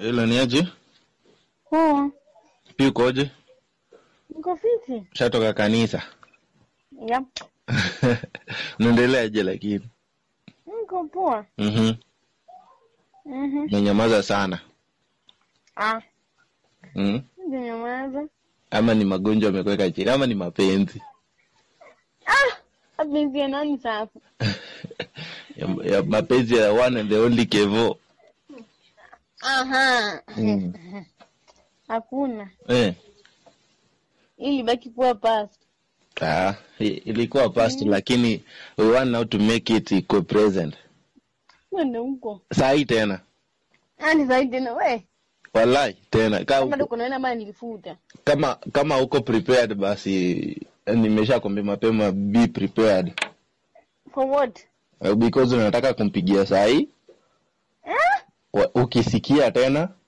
Hilo ni aje? Poa. Pia ukoje? Niko fiti. Shatoka kanisa. Yep. Unaendeleaje lakini? Niko poa. Mhm. Mhm. Umenyamaza sana. Ah, Mhm. nimenyamaza. Ama ni magonjwa yamekuweka chini ama ni mapenzi? Ah, mapenzi ya nani sasa? ya, ya mapenzi ya one and the only Kevo. Aha. Mm. Hakuna. Eh. Ili baki kuwa past. Ah, i- ilikuwa past lakini we want now to make it iko present. Twende huko. Saa hii tena. Ani zaidi tena we. Wallahi tena. Ka, Kama ndo kuna aina ambayo nilifuta. kama kama uko prepared basi nimesha kwambia mapema be prepared. For what? Uh, because unataka kumpigia saa hii Eh? wa- ukisikia tena